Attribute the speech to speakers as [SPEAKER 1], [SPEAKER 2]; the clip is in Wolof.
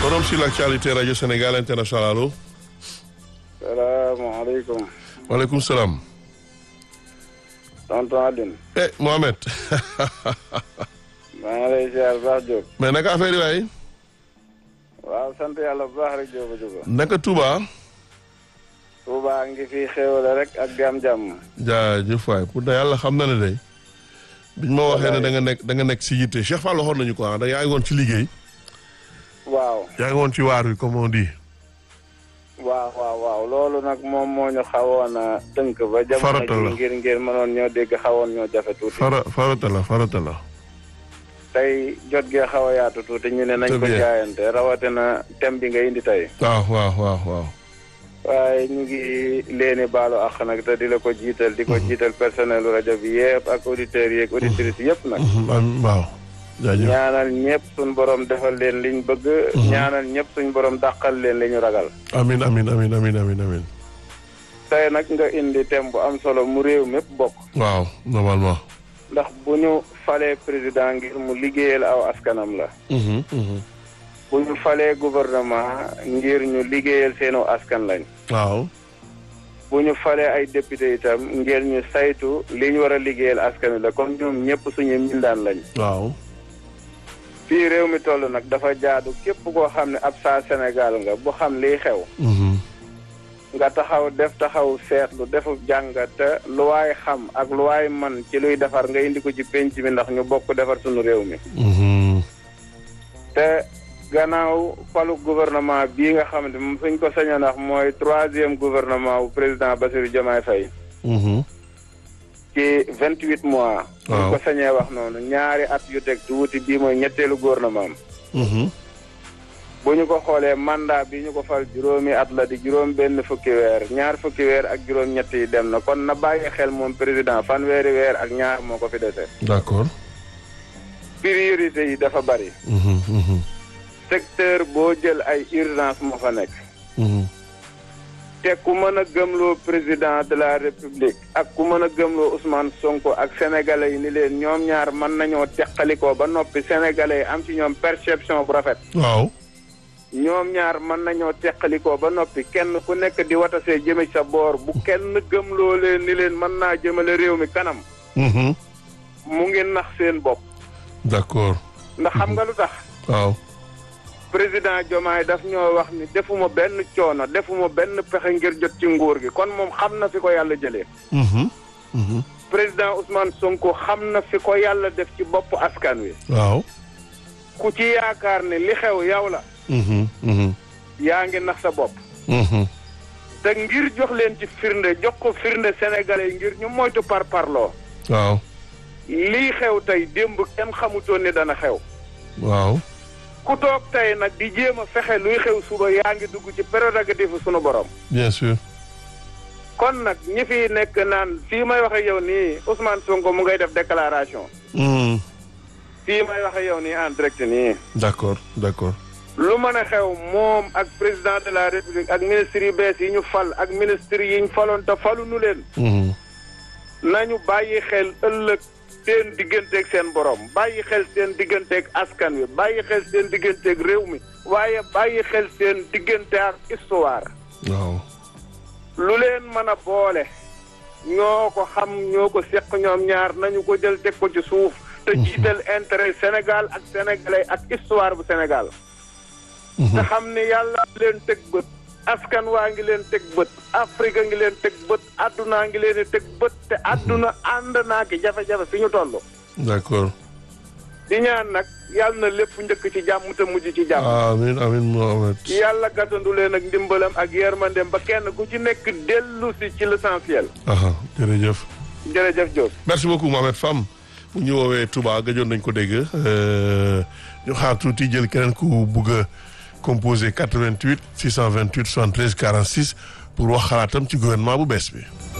[SPEAKER 1] Forum sur l'actualité Radio Sénégal International allo.
[SPEAKER 2] salaamaaleykum.
[SPEAKER 1] waaleykum salaam.
[SPEAKER 2] tonton Aline.
[SPEAKER 1] eh Mohamed.
[SPEAKER 2] maa ngi lay ziar bu baax Diop.
[SPEAKER 1] mais naka affaire yi waay.
[SPEAKER 2] waaw sant yàlla bu baax rek Diop a Diop.
[SPEAKER 1] naka Touba.
[SPEAKER 2] Touba ngi fi xéwale rek ak jàmm-jàmm.
[SPEAKER 1] jaajëf waay pour de yàlla xam na ne day. biñ ma waxee ne da nga nekk da nga nekk si yitte Cheikh Fall waxoon nañu ko ah da yaa ngi woon ci liggéey.
[SPEAKER 2] waaw.
[SPEAKER 1] yaa ngi woon ci waar wi comme on dit.
[SPEAKER 2] waaw waaw waaw loolu nag moom moo ñu xawoon a tënk ba.
[SPEAKER 1] Farata la
[SPEAKER 2] jamono ji ngir ngir mënoon ñoo dégg xawoon ñoo jafe tuuti.
[SPEAKER 1] fara farata la farata la.
[SPEAKER 2] tey jot gee xaw a yaatu tuuti ñu ne nañ
[SPEAKER 1] Très
[SPEAKER 2] ko
[SPEAKER 1] bien.
[SPEAKER 2] jaayante rawatina thème bi nga indi tey.
[SPEAKER 1] waaw waaw waaw waaw.
[SPEAKER 2] waaye ñu ngi leeni baalu àq nag te di la ko jiital di ko jiital personnel rajo bi yëpp ak auditeurs yi ak auditrices yëpp nag.
[SPEAKER 1] am waaw. jaajëf
[SPEAKER 2] ñaanal ñëpp suñ borom defal leen liñ bëgg. ñaanal ñëpp suñ borom dàqal leen li ñu ragal.
[SPEAKER 1] amin amin amin amin amin amin
[SPEAKER 2] tey nag nga indi thème bu am solo mu réew mépp bokk.
[SPEAKER 1] waaw normalement.
[SPEAKER 2] ndax bu ñu falee président ngir mu liggéeyal aw askanam la.
[SPEAKER 1] Mhm, mhm.
[SPEAKER 2] bu ñu falee gouvernement ngir ñu liggéeyal seenu askan lañ.
[SPEAKER 1] waaw.
[SPEAKER 2] bu ñu falee ay député itam ngir ñu saytu li ñu war a liggéeyal askan wi la kon ñoom ñëpp suñu mbindaan lañ.
[SPEAKER 1] waaw.
[SPEAKER 2] fii réew mi toll nag dafa jaadu képp koo xam ne ab saa Sénégal nga bu xam liy xew.
[SPEAKER 1] Mhm.
[SPEAKER 2] nga taxaw def taxaw seetlu defu jàngat te lu waay xam ak lu waay man ci luy defar nga indi ko ci penc mi ndax ñu bokk defar suñu réew mi
[SPEAKER 1] Mhm.
[SPEAKER 2] te gannaaw falu gouvernement bii nga xam ne moom suñ ko sañoon wax mooy troisième gouvernement bu président Bassirou Diomaye Faye
[SPEAKER 1] Mhm.
[SPEAKER 2] ci vingt huit mois
[SPEAKER 1] Waaw.
[SPEAKER 2] suñ ko sañee wax noonu ñaari at yu teg tuuti bii mooy ñetteelu gouvernement am
[SPEAKER 1] Mhm.
[SPEAKER 2] bu ñu ko xoolee mandat bi ñu ko fal juróomi at la di juróom benn fukki weer ñaar fukki weer ak juróom ñett yi dem na kon na bàyyi xel moom président fanweeri weer ak ñaar moo ko fi dese
[SPEAKER 1] d'accord.
[SPEAKER 2] priorité yi dafa bari
[SPEAKER 1] Mhm, mhm,
[SPEAKER 2] secteur boo jël ay urgence moo fa nekk
[SPEAKER 1] mhm.
[SPEAKER 2] te ku mën a gëmloo président de la république ak ku mën a gëmloo Ousmane Sonko ak sénégalais yi ni leen ñoom ñaar mën nañoo teqalikoo ba noppi sénégalais yi am ci ñoom perception bu rafet
[SPEAKER 1] waaw.
[SPEAKER 2] ñoom ñaar mën nañoo teqalikoo ba noppi kenn ku nekk di watasee jëme sa boor bu kenn gëmloo leen ni leen mën naa jëmale réew mi kanam
[SPEAKER 1] Mhm.
[SPEAKER 2] mu ngi nax seen bopp
[SPEAKER 1] d'accord.
[SPEAKER 2] ndax xam nga lu tax
[SPEAKER 1] waaw.
[SPEAKER 2] président Diomaye daf ñoo wax ni defuma benn coono defuma benn pexe ngir jot ci nguur gi kon moom xam na fi ko yàlla jëlee
[SPEAKER 1] Mhm. Mhm.
[SPEAKER 2] président Ousmane Sonko xam na fi ko yàlla def ci bopp askan wi
[SPEAKER 1] waaw.
[SPEAKER 2] ku ci yaakaar ne li xew yow la
[SPEAKER 1] Mhm. Mhm.
[SPEAKER 2] yaa ngi nax sa bopp
[SPEAKER 1] Mhm.
[SPEAKER 2] te ngir jox leen ci firnde jox ko firnde sénégalais yi ngir ñu moytu par parloo
[SPEAKER 1] waaw.
[SPEAKER 2] lii xew tey démb kenn xamutoon ni dana xew
[SPEAKER 1] waaw.
[SPEAKER 2] ku toog tey nag di jéem a fexe luy xew suba yaa ngi dugg ci prérogative sunu borom
[SPEAKER 1] bien sûr.
[SPEAKER 2] kon nag ñi fi nekk naan fii may waxe yow nii Ousmane Sonko mu ngay def déclaration
[SPEAKER 1] Mhm.
[SPEAKER 2] fii may waxe yow nii en direct nii
[SPEAKER 1] d'accord d'accord.
[SPEAKER 2] lu mën a xew moom ak président de la république ak ministre yu bees yi ñu fal ak ministre yi ñu faloon te falu nu leen
[SPEAKER 1] Mhm.
[SPEAKER 2] nañu bàyyi xel ëllëg seen digganteeg seen borom bàyyi xel seen digganteeg askan wi bàyyi xel seen digganteeg réew mi waaye bàyyi xel seen diggante ak histoire
[SPEAKER 1] waaw.
[SPEAKER 2] lu leen mën a boole ñoo ko xam ñoo ko seq ñoom ñaar nañu ko jël teg ko ci suuf te jiital intérêt Sénégal ak sénégalais ak histoire bu Sénégal te xam ni yàlla leen teg bët askan waa ngi leen teg bët Afrique ngi leen teg bët addunaa ngi leen di teg bët te adduna ànd naa ki jafe-jafe fi ñu toll
[SPEAKER 1] d'accord.
[SPEAKER 2] di ñaan nag yàlla na lépp njëkk ci jàmm te mujj ci jàmm
[SPEAKER 1] amin amin Mohamed.
[SPEAKER 2] yàlla gàttandu leen ak ndimbalam ak yërmandeem ba kenn ku ci nekk dellu si ci l'essentiel
[SPEAKER 1] aha jërëjëf.
[SPEAKER 2] jërëjëf Diop
[SPEAKER 1] merci beaucoup Mohamed Fam bu ñu woowee Touba gëjoon nañ ko dégg euh, ñu xaar tuuti jël keneen ku bugg a composé 88 628 73 46 pour wax xalaatam ci gouvernement bu bees bi.